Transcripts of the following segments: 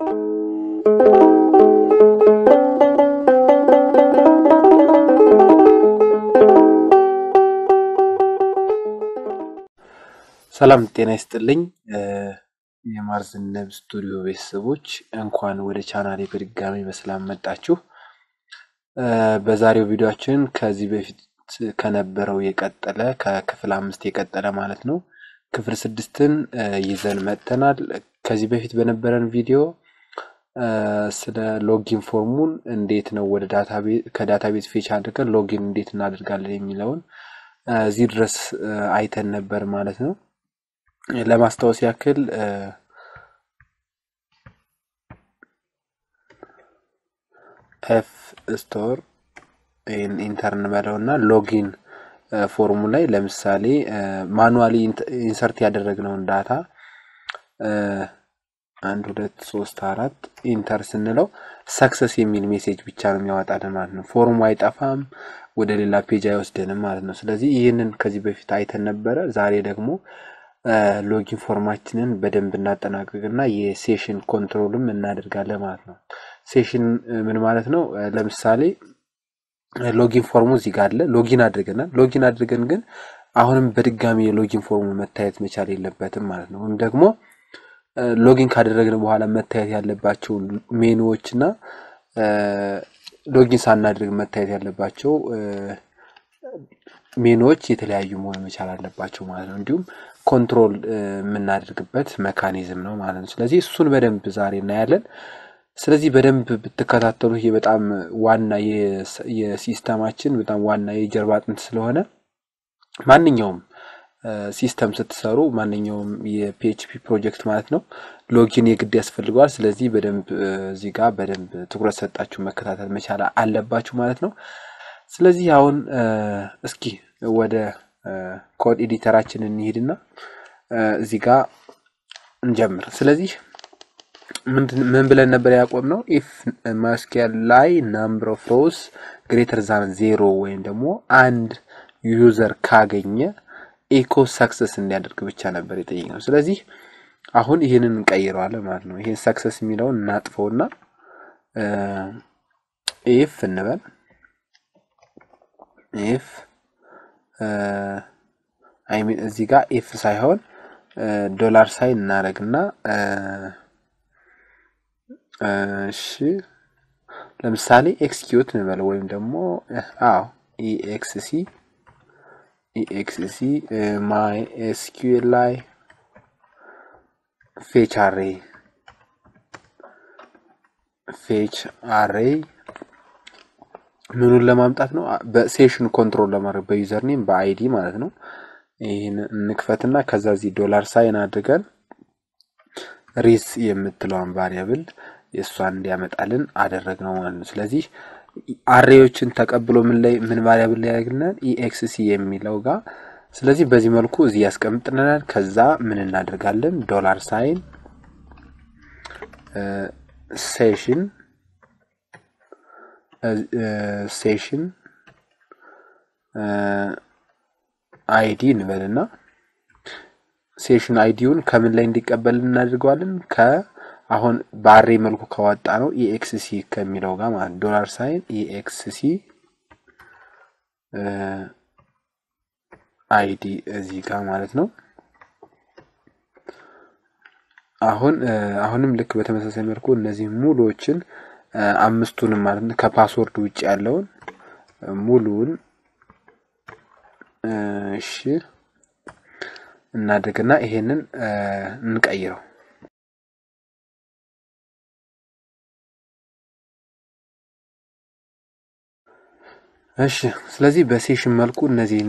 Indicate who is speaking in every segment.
Speaker 1: ሰላም ጤና ይስጥልኝ። የማርዝነብ ስቱዲዮ ቤተሰቦች እንኳን ወደ ቻናሌ በድጋሚ በሰላም መጣችሁ። በዛሬው ቪዲዮችን ከዚህ በፊት ከነበረው የቀጠለ ከክፍል አምስት የቀጠለ ማለት ነው ክፍል ስድስትን ይዘን መጥተናል። ከዚህ በፊት በነበረን ቪዲዮ ስለ ሎጊን ፎርሙን እንዴት ነው ወደ ከዳታቤዝ ፌች አድርገን ሎጊን እንዴት እናደርጋለን የሚለውን እዚህ ድረስ አይተን ነበር ማለት ነው። ለማስታወስ ያክል ኤፍ ስቶር ኢንተርን በለው እና ሎጊን ፎርሙ ላይ ለምሳሌ ማኑዋሊ ኢንሰርት ያደረግነውን ዳታ አንድ ሁለት ሶስት አራት ኢንተር ስንለው ሰክሰስ የሚል ሜሴጅ ብቻ ነው የሚያወጣልን ማለት ነው። ፎርሙ አይጠፋም፣ ወደ ሌላ ፔጅ አይወስደንም ማለት ነው። ስለዚህ ይህንን ከዚህ በፊት አይተን ነበረ። ዛሬ ደግሞ ሎጊን ፎርማችንን በደንብ እናጠናቀቅና የሴሽን ኮንትሮልም እናደርጋለን ማለት ነው። ሴሽን ምን ማለት ነው? ለምሳሌ ሎጊን ፎርሙ እዚህ ጋር አለ። ሎጊን አድርገናል። ሎጊን አድርገን ግን አሁንም በድጋሚ የሎጊን ፎርሙ መታየት መቻል የለበትም ማለት ነው። ወይም ደግሞ ሎጊን ካደረግን በኋላ መታየት ያለባቸው ሜኑዎች እና ሎጊን ሳናድርግ መታየት ያለባቸው ሜኑዎች የተለያዩ መሆን መቻል አለባቸው ማለት ነው። እንዲሁም ኮንትሮል የምናደርግበት መካኒዝም ነው ማለት ነው። ስለዚህ እሱን በደንብ ዛሬ እናያለን። ስለዚህ በደንብ ብትከታተሉ ይሄ በጣም ዋና የሲስተማችን በጣም ዋና የጀርባ አጥንት ስለሆነ ማንኛውም ሲስተም ስትሰሩ ማንኛውም የፒኤችፒ ፕሮጀክት ማለት ነው ሎጊን የግድ ያስፈልገዋል። ስለዚህ በደንብ እዚህ ጋር በደንብ ትኩረት ሰጣችሁ መከታተል መቻል አለባችሁ ማለት ነው። ስለዚህ አሁን እስኪ ወደ ኮድ ኤዲተራችን እንሂድና እዚህ ጋር እንጀምር። ስለዚህ ምን ብለን ነበር ያቆም ነው? ኢፍ ማስኪያል ላይ ናምበር ኦፍ ሮውስ ግሬተር ዛን ዜሮ ወይም ደግሞ አንድ ዩዘር ካገኘ ኢኮ ሰክሰስ እንዲያደርግ ብቻ ነበር የጠየቅነው። ስለዚህ አሁን ይህንን እንቀይረዋለን ማለት ነው። ይህን ሰክሰስ የሚለውን እናጥፈውና ኢፍ እንበል ኢፍ አይ ሚን እዚህ ጋር ኢፍ ሳይሆን ዶላር ሳይን እናደርግና እሺ ለምሳሌ ኤክስኪዩት እንበለው ወይም ደግሞ አዎ ኢኤክስሲ ኢኤክስሲ ማይ ኤስኪዩኤል ላይ ፌች አሬ ፌች አሬ ምኑን ለማምጣት ነው? በሴሽን ኮንትሮል ለማድረግ በዩዘር ኔም በአይዲ ማለት ነው። ይህን እንክፈትና ከዛ እዚህ ዶላር ሳይን አድርገን ሪስ የምትለውን ቫሪያብል የእሷን እንዲያመጣልን አደረግ ነው ማለት ነው። ስለዚህ አሬዎችን ተቀብሎ ምን ላይ ምን ቫሪያብል ላይ ያደርግልናል? ኢኤክስሲ የሚለው ጋር ስለዚህ በዚህ መልኩ እዚህ ያስቀምጥልናል። ከዛ ምን እናደርጋለን? ዶላር ሳይን ሴሽን ሴሽን አይዲ እንበልና ሴሽን አይዲውን ከምን ላይ እንዲቀበል እናደርገዋለን? ከአሁን በአሬ መልኩ ካወጣ ነው ኢኤክስሲ ከሚለው ጋር ማለት ዶላር ሳይን ኢኤክስሲ አይዲ እዚህ ጋር ማለት ነው። አሁን አሁንም ልክ በተመሳሳይ መልኩ እነዚህ ሙሉዎችን አምስቱንም ማለት ነው ከፓስወርድ ውጭ ያለውን ሙሉውን እሺ እናድርግና ይሄንን እንቀይረው። እሺ ስለዚህ በሴሽን መልኩ እነዚህን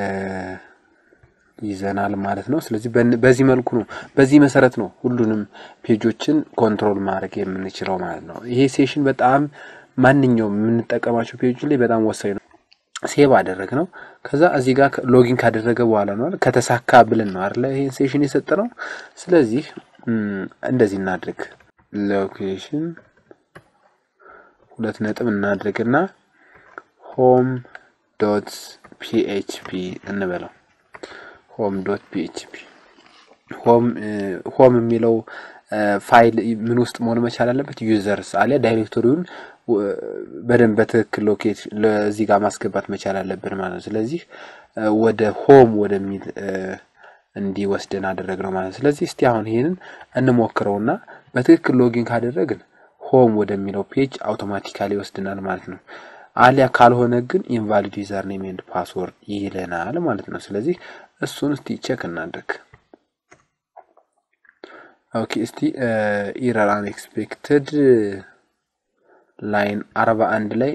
Speaker 1: ይዘናል ማለት ነው። ስለዚህ በዚህ መልኩ ነው፣ በዚህ መሰረት ነው ሁሉንም ፔጆችን ኮንትሮል ማድረግ የምንችለው ማለት ነው። ይሄ ሴሽን በጣም ማንኛውም የምንጠቀማቸው ፔጆች ላይ በጣም ወሳኝ ነው። ሴቭ አደረግ ነው። ከዛ እዚህ ጋር ሎጊን ካደረገ በኋላ ነው ከተሳካ ብለን ነው አይደለ ይሄን ሴሽን የሰጠ ነው። ስለዚህ እንደዚህ እናድርግ። ሎኬሽን ሁለት ነጥብ እናድርግና ሆም ዶት ፒኤችፒ እንበለው ሆም ዶት ፒኤችፒ ሆም የሚለው ፋይል ምን ውስጥ መሆን መቻል አለበት? ዩዘርስ አሊያ ዳይሬክቶሪውን በደንብ በትክክል ሎኬት እዚህ ጋር ማስገባት መቻል አለብን ማለት ነው። ስለዚህ ወደ ሆም ወደሚል እንዲወስደን አደረግነው ማለት ነው። ስለዚህ እስቲ አሁን ይሄንን እንሞክረውና በትክክል ሎጊን ካደረግን ሆም ወደሚለው ፔጅ አውቶማቲካሊ ይወስድናል ማለት ነው። አሊያ ካልሆነ ግን ኢንቫሊድ ዩዘር ኔም ኤንድ ፓስወርድ ይለናል ማለት ነው። ስለዚህ እሱን እስቲ ቼክ እናድርግ። ኦኬ እስቲ ኢረር አንኤክስፔክትድ ላይን አርባ አንድ ላይ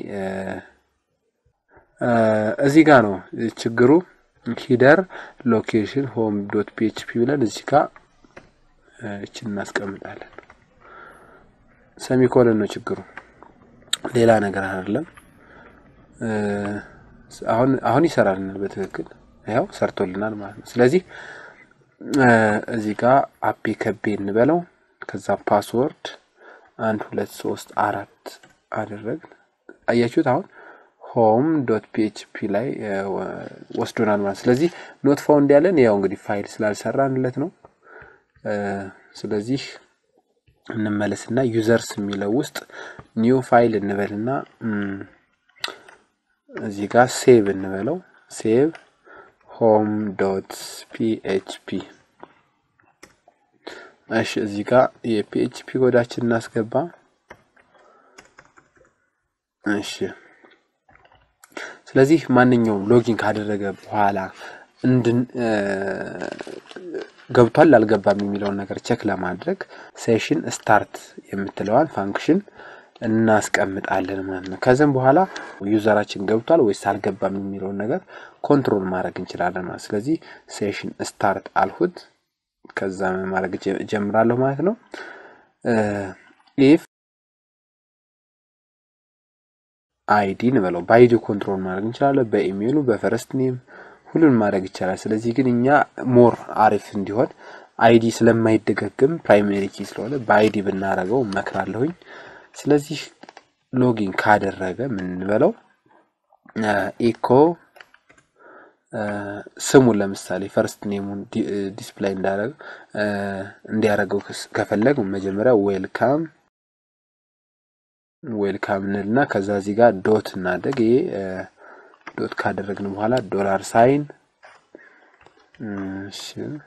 Speaker 1: እዚህ ጋር ነው ችግሩ። ሂደር ሎኬሽን ሆም ዶት ፒኤችፒ ብለን እዚህ ጋር እችን እናስቀምጣለን። ሰሚኮለን ነው ችግሩ፣ ሌላ ነገር አይደለም። አሁን አሁን ይሰራልናል በትክክል ያው ሰርቶልናል ማለት ነው። ስለዚህ እዚህ ጋር አፔ ከቤ እንበለው ከዛ ፓስወርድ አንድ ሁለት ሶስት አራት አደረግን። አያችሁት? አሁን ሆም ዶት ፒኤችፒ ላይ ወስዶናል ማለት ስለዚህ ኖት ፋውንድ ያለን ያው እንግዲህ ፋይል ስላልሰራንለት ነው። ስለዚህ እንመለስና ዩዘርስ የሚለው ውስጥ ኒው ፋይል እንበልና እዚህ ጋር ሴቭ እንበለው ሴቭ ሆም ዶት ፒኤችፒ እሺ እዚህ ጋር የፒኤችፒ ኮዳችን እናስገባ። እሺ ስለዚህ ማንኛውም ሎጊን ካደረገ በኋላ እንድን ገብቷል አልገባም የሚለውን ነገር ቼክ ለማድረግ ሴሽን ስታርት የምትለዋን ፋንክሽን እናስቀምጣለን ማለት ነው። ከዚህም በኋላ ዩዘራችን ገብቷል ወይስ አልገባም የሚለውን ነገር ኮንትሮል ማድረግ እንችላለን ማለት ስለዚህ ሴሽን ስታርት አልሁት ከዛ ማድረግ ጀምራለሁ ማለት ነው። ኢፍ አይዲ እንበለው በአይዲ ኮንትሮል ማድረግ እንችላለን። በኢሜይሉ በፈረስት ኔም ሁሉን ማድረግ ይቻላል። ስለዚህ ግን እኛ ሞር አሪፍ እንዲሆን አይዲ ስለማይደጋግም ፕራይሜሪ ኪ ስለሆነ በአይዲ ብናደርገው እመክራለሁኝ። ስለዚህ ሎጊን ካደረገ ምን እንበለው ኢኮ ስሙን ለምሳሌ ፈርስት ኔሙን ዲስፕላይ እንዳደረግ እንዲያደርገው ከፈለግ መጀመሪያ ዌልካም ዌልካም እንልና ከዛ እዚህ ጋር ዶት እናደርግ። ይሄ ዶት ካደረግን በኋላ ዶላር ሳይን እሺ፣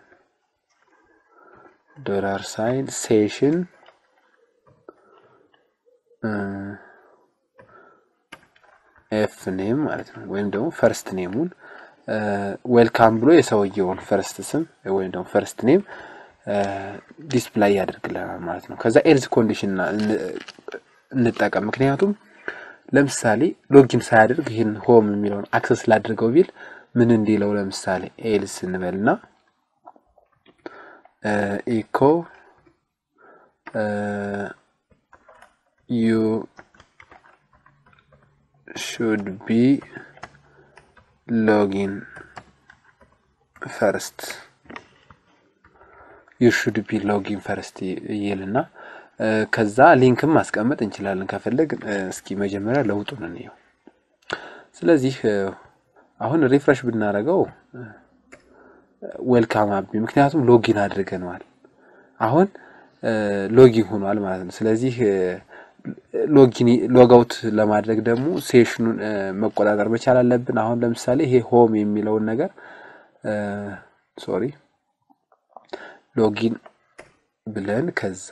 Speaker 1: ዶላር ሳይን ሴሽን ኤፍ ኔም ማለት ነው። ወይም ደግሞ ፈርስት ኔሙን ዌልካም ብሎ የሰውየውን ፈርስት ስም ወይም ደግሞ ፈርስት ኔም ዲስፕላይ ያደርግልናል ማለት ነው። ከዛ ኤልዝ ኮንዲሽን እንጠቀም። ምክንያቱም ለምሳሌ ሎጊን ሳያደርግ ይህን ሆም የሚለውን አክሰስ ላድርገው ቢል ምን እንዲለው ለምሳሌ ኤልስ እንበልና ኢኮ ዩ ሹድ ቢ ሎጊን ፈርስት ዩ ሹድ ቢ ሎጊን ፈርስት ይልና ከዛ ሊንክም ማስቀመጥ እንችላለን ከፈለግ። እስኪ መጀመሪያ ለውጡን እንየው። ስለዚህ አሁን ሪፍሬሽ ብናደርገው ዌልካም አቢ፣ ምክንያቱም ሎጊን አድርገነዋል። አሁን ሎጊን ሆኗል ማለት ነው። ስለዚህ ሎጊን ሎጋውት ለማድረግ ደግሞ ሴሽኑን መቆጣጠር መቻል አለብን። አሁን ለምሳሌ ይሄ ሆም የሚለውን ነገር ሶሪ ሎጊን ብለን ከዛ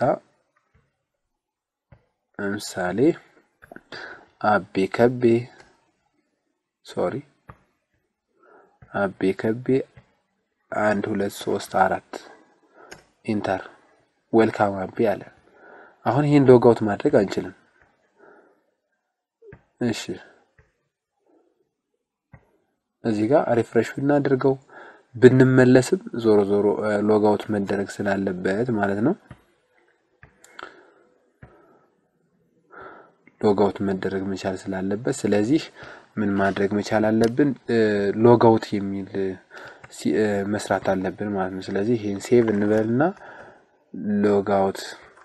Speaker 1: ለምሳሌ አቤ ከቤ ሶሪ አቤ ከቤ አንድ ሁለት ሶስት አራት ኢንተር ዌልካም አቤ አለ። አሁን ይህን ሎጋውት ማድረግ አንችልም። እሺ እዚህ ጋር ሪፍሬሽ ብናደርገው ብንመለስም ዞሮ ዞሮ ሎጋውት መደረግ ስላለበት ማለት ነው። ሎጋውት መደረግ መቻል ስላለበት ስለዚህ ምን ማድረግ መቻል አለብን? ሎጋውት የሚል መስራት አለብን ማለት ነው። ስለዚህ ይህን ሴቭ እንበልና ሎጋውት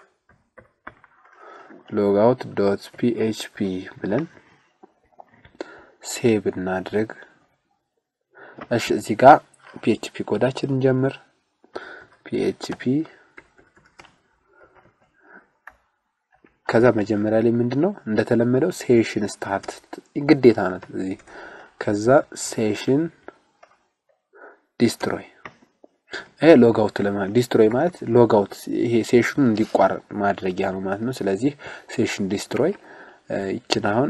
Speaker 1: ሎጋውት ዶት ፒኤችፒ ብለን ሴቭ እናድርግ። እሺ እዚህ ጋር ፒኤችፒ ኮዳችን እንጀምር። ፒኤችፒ ከዛ መጀመሪያ ላይ ምንድን ነው እንደተለመደው ሴሽን ስታርት ግዴታ ናት እዚህ። ከዛ ሴሽን ዲስትሮይ ይሄ ሎጋውት ለማለት ዲስትሮይ ማለት ሎጋውት ይሄ ሴሽኑን እንዲቋረጥ ማድረጊያ ነው ማለት ነው። ስለዚህ ሴሽን ዲስትሮይ ይችን አሁን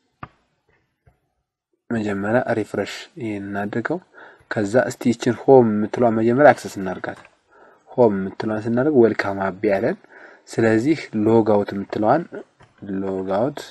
Speaker 1: መጀመሪያ ሪፍሬሽ ይሄን እናድርገው። ከዛ እስቲ ይችን ሆም የምትለዋን መጀመሪያ አክሰስ እናድርጋት። ሆም የምትለዋን ስናደርግ ዌልካም አቢ ያለን። ስለዚህ ሎጋውት የምትለዋን ሎጋውት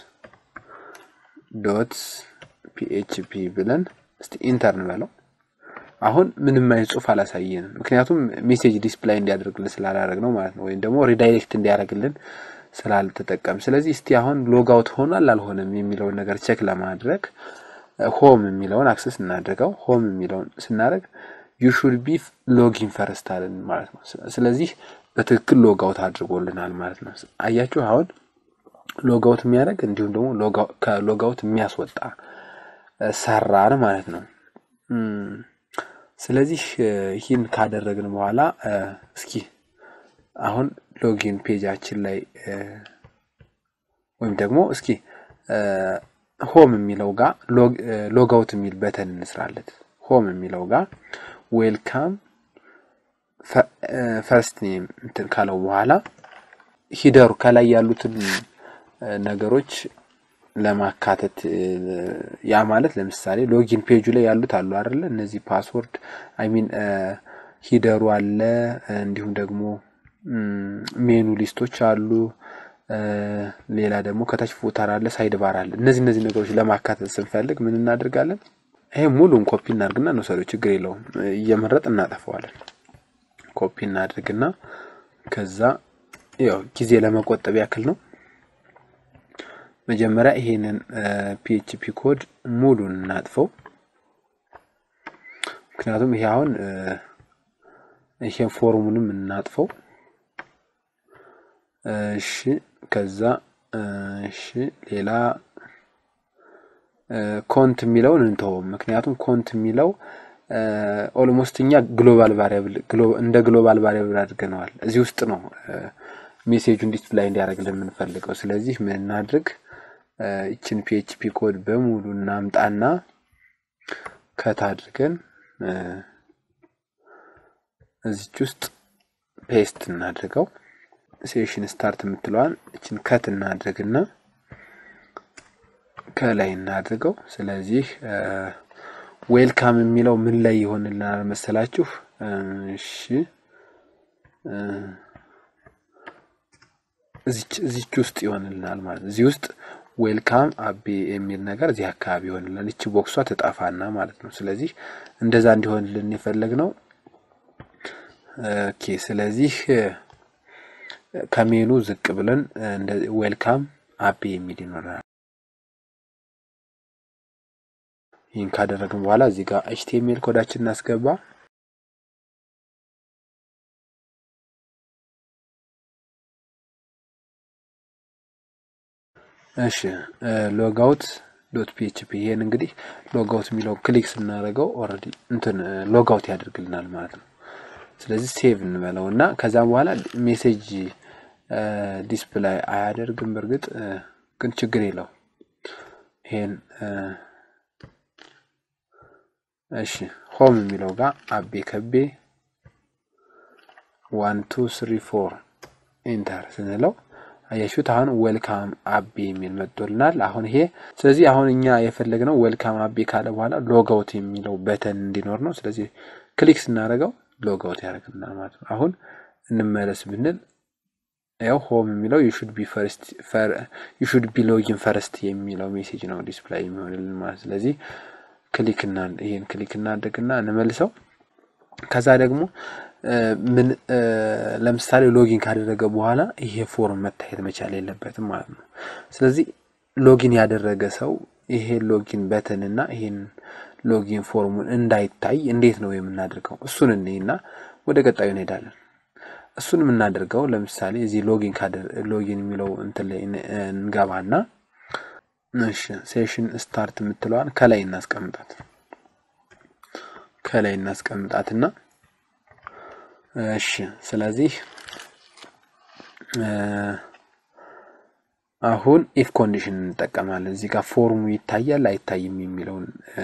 Speaker 1: ዶት ፒኤችፒ ብለን እስቲ ኢንተር እንበለው። አሁን ምንም አይነት ጽሁፍ አላሳየንም፣ ምክንያቱም ሜሴጅ ዲስፕላይ እንዲያደርግልን ስላላደረግ ነው ማለት ነው። ወይም ደግሞ ሪዳይሬክት እንዲያደርግልን ስላልተጠቀም። ስለዚህ እስቲ አሁን ሎጋውት ሆኗል አልሆነም የሚለውን ነገር ቼክ ለማድረግ ሆም የሚለውን አክሰስ እናድርገው። ሆም የሚለውን ስናደርግ ዩ ሹድ ቢ ሎጊን ፈርስት አለን ማለት ነው። ስለዚህ በትክክል ሎጋውት አድርጎልናል ማለት ነው። አያችሁ አሁን ሎጋውት የሚያደርግ እንዲሁም ደግሞ ከሎጋውት የሚያስወጣ ሰራን ማለት ነው። ስለዚህ ይህን ካደረግን በኋላ እስኪ አሁን ሎጊን ፔጃችን ላይ ወይም ደግሞ እስኪ ሆም የሚለው ጋር ሎጋውት የሚል በተን እንስራለት። ሆም የሚለው ጋር ዌልካም ፈርስት ኔም እንትን ካለው በኋላ ሂደሩ ከላይ ያሉትን ነገሮች ለማካተት ያ ማለት ለምሳሌ ሎጊን ፔጁ ላይ ያሉት አሉ አይደለ? እነዚህ ፓስወርድ አይ ሚን ሂደሩ አለ፣ እንዲሁም ደግሞ ሜኑ ሊስቶች አሉ። ሌላ ደግሞ ከታች ፉተር አለ፣ ሳይድ ባር አለ። እነዚህ እነዚህ ነገሮች ለማካተት ስንፈልግ ምን እናደርጋለን? ይሄ ሙሉን ኮፒ እናድርግና እንውሰደው፣ ችግር የለውም። እየመረጥ እናጠፈዋለን። ኮፒ እናድርግና ከዛ ያው ጊዜ ለመቆጠብ ያክል ነው። መጀመሪያ ይሄንን ፒኤችፒ ኮድ ሙሉን እናጥፈው። ምክንያቱም ይሄ አሁን ይሄን ፎርሙንም እናጥፈው። እሺ ከዛ እሺ ሌላ ኮንት የሚለውን እንተውም። ምክንያቱም ኮንት የሚለው ኦልሞስት እኛ ግሎባል ቫሪያብል እንደ ግሎባል ቫሪያብል አድርገነዋል። እዚህ ውስጥ ነው ሜሴጁን ዲስፕላይ እንዲያደርግልን የምንፈልገው። ስለዚህ ምን እናድርግ? ይችን ፒኤችፒ ኮድ በሙሉ እናምጣና ከት አድርገን እዚች ውስጥ ፔስት እናድርገው። ሴሽን ስታርት የምትለዋን እችን ከት እናድርግና ከላይ እናድርገው። ስለዚህ ዌልካም የሚለው ምን ላይ ይሆንልናል መሰላችሁ? እሺ እዚች ውስጥ ይሆንልናል ማለት እዚህ ውስጥ ዌልካም አቤ የሚል ነገር እዚህ አካባቢ ይሆንልናል። እቺ ቦክሷ ትጠፋና ማለት ነው። ስለዚህ እንደዛ እንዲሆንልን የፈለግነው ኦኬ። ስለዚህ ከሜኑ ዝቅ ብለን ዌልካም አቤ የሚል ይኖረናል። ይህን ካደረግን በኋላ እዚህ ጋር ኤችቲኤምኤል ኮዳችን እናስገባ። እሺ ሎጋውት ዶት ፒኤችፒ ይሄን እንግዲህ ሎጋውት የሚለው ክሊክ ስናደርገው ኦልሬዲ እንትን ሎጋውት ያደርግልናል ማለት ነው። ስለዚህ ሴቭ እንበለው እና ከዛም በኋላ ሜሴጅ ዲስፕላይ አያደርግም። በእርግጥ ግን ችግር የለው። ይሄን እሺ ሆም የሚለው ጋር አቤ ከቤ ዋን ቱ ስሪ ፎር ኢንተር ስንለው አያችሁት አሁን ዌልካም አቤ የሚል መጥቶልናል። አሁን ይሄ ስለዚህ አሁን እኛ የፈለግነው ዌልካም አቤ ካለ በኋላ ሎጋውት የሚለው በተን እንዲኖር ነው። ስለዚህ ክሊክ ስናደርገው ሎጋውት ያደርግልናል ማለት ነው። አሁን እንመለስ ብንል ያው ሆም የሚለው ዩ ሹድ ቢ ፈርስት ዩ ሹድ ቢ ሎጊን ፈርስት የሚለው ሜሴጅ ነው ዲስፕላይ የሚሆንልን ማለት ስለዚህ ክሊክ እና ይሄን ክሊክ እናድርግና እንመልሰው። ከዛ ደግሞ ምን ለምሳሌ ሎጊን ካደረገ በኋላ ይሄ ፎርም መታየት መቻል የለበትም ማለት ነው። ስለዚህ ሎጊን ያደረገ ሰው ይሄ ሎጊን በተን እና ይሄን ሎጊን ፎርሙን እንዳይታይ እንዴት ነው የምናደርገው? እሱን እንይና ወደ ቀጣዩ እንሄዳለን። እሱን የምናደርገው ለምሳሌ እዚህ ሎጊን ሎጊን የሚለው እንትን ላይ እንገባና እሺ ሴሽን ስታርት የምትለዋን ከላይ እናስቀምጣት ከላይ እናስቀምጣትና እሺ ስለዚህ አሁን ኢፍ ኮንዲሽን እንጠቀማለን። እዚህ ጋር ፎርሙ ይታያል አይታይም የሚለውን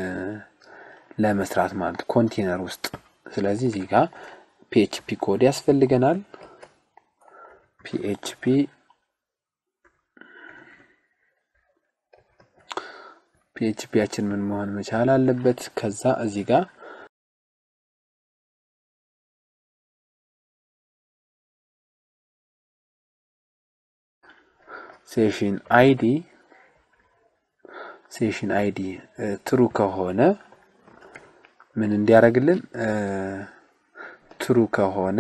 Speaker 1: ለመስራት ማለት ኮንቴነር ውስጥ። ስለዚህ እዚህ ጋር ፒኤችፒ ኮድ ያስፈልገናል። ፒኤችፒ ፒኤችፒያችን ምን መሆን መቻል አለበት? ከዛ እዚህ ጋር ሴሽን አይዲ ሴሽን አይዲ ትሩ ከሆነ ምን እንዲያደርግልን ትሩ ከሆነ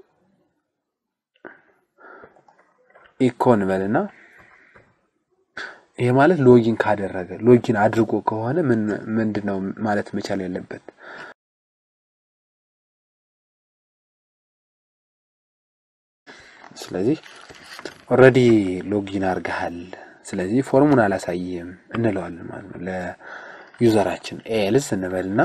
Speaker 1: ኢኮን በልና ይሄ ማለት ሎጊን ካደረገ ሎጊን አድርጎ ከሆነ ምን ምንድን ነው ማለት መቻል ያለበት ስለዚህ ኦልሬዲ ሎጊን አድርገሃል ስለዚህ ፎርሙን አላሳይም እንለዋለን ማለት ነው ለዩዘራችን ኤልስ እንበልና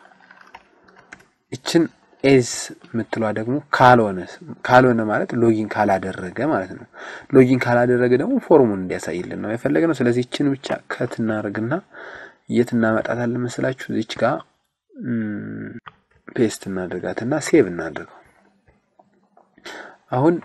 Speaker 1: ይችን ኤልስ የምትለዋ ደግሞ ካልሆነ ካልሆነ ማለት ሎጊን ካላደረገ ማለት ነው ሎጊን ካላደረገ ደግሞ ፎርሙን እንዲያሳይልን ነው የፈለገ ነው ስለዚህ ይችን ብቻ ከት እናደርግና የት እናመጣታለን መስላችሁ እዚች ጋር ፔስት እናደርጋትና ሴቭ እናደርገው አሁን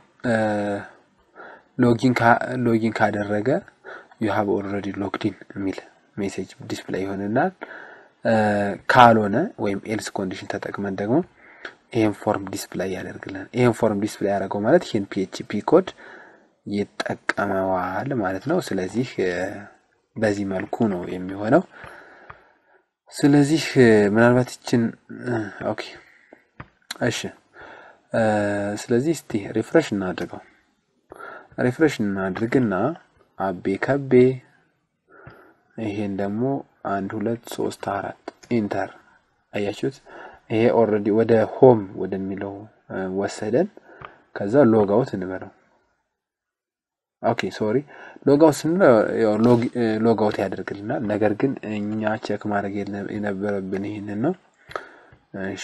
Speaker 1: ሎጊን ካደረገ ዩ ሃቭ ኦልሬዲ ሎግዲን የሚል ሜሴጅ ዲስፕላይ ይሆንናል። ካልሆነ ወይም ኤልስ ኮንዲሽን ተጠቅመን ደግሞ ይህን ፎርም ዲስፕላይ ያደርግልን። ይህን ፎርም ዲስፕላይ ያደረገው ማለት ይህን ፒኤችፒ ኮድ ይጠቀመዋል ማለት ነው። ስለዚህ በዚህ መልኩ ነው የሚሆነው። ስለዚህ ምናልባት ይችን ኦኬ፣ እሺ። ስለዚህ እስቲ ሪፍሬሽ እናድርገው። ሪፍሬሽ እናድርግና አቤ ከቤ ይሄን ደግሞ አንድ ሁለት ሶስት አራት ኢንተር አያችሁት። ይሄ ኦልሬዲ ወደ ሆም ወደሚለው ወሰደን። ከዛ ሎጋውት እንበለው። ኦኬ ሶሪ ሎጋውት ስንለው ሎጋውት ያደርግልናል። ነገር ግን እኛ ቼክ ማድረግ የነበረብን ይህንን ነው። እሺ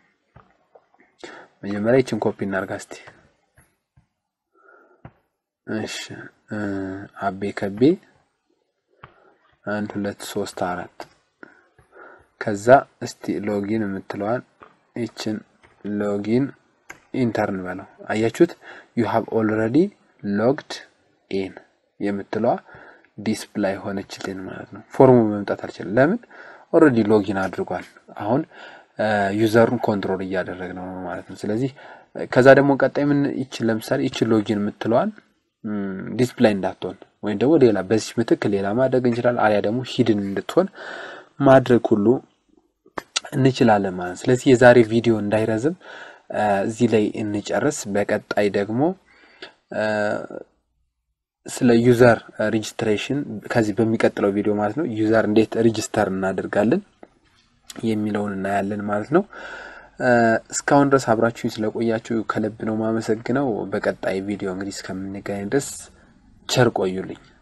Speaker 1: መጀመሪያ ይችን ኮፒ እናርጋ እስቲ። እሺ አቤ ከቤ አንድ ሁለት ሶስት አራት ከዛ እስቲ ሎጊን የምትለዋን ይችን ሎጊን ኢንተርን በለው። አያችሁት ዩ ሃቭ ኦልሬዲ ሎግድ ኢን የምትለዋ ዲስፕላይ ሆነችልን ማለት ነው። ፎርሙ መምጣት አልችልም። ለምን ኦልሬዲ ሎጊን አድርጓል። አሁን ዩዘሩን ኮንትሮል እያደረግነው ነው ማለት ነው። ስለዚህ ከዛ ደግሞ ቀጣይ ምን ይችን ለምሳሌ ይችን ሎጊን የምትለዋን ዲስፕላይ እንዳትሆን ወይም ደግሞ ሌላ በዚህ ምትክ ሌላ ማድረግ እንችላለን። አሊያ ደግሞ ሂድን እንድትሆን ማድረግ ሁሉ እንችላለን ማለት ነው። ስለዚህ የዛሬ ቪዲዮ እንዳይረዝም እዚህ ላይ እንጨርስ። በቀጣይ ደግሞ ስለ ዩዘር ሬጅስትሬሽን ከዚህ በሚቀጥለው ቪዲዮ ማለት ነው ዩዘር እንዴት ሬጅስተር እናደርጋለን የሚለውን እናያለን ማለት ነው። እስካሁን ድረስ አብራችሁኝ ስለቆያችሁ ከልብ ነው ማመሰግነው። በቀጣይ ቪዲዮ እንግዲህ እስከምንገናኝ ድረስ ቸር ቆዩልኝ።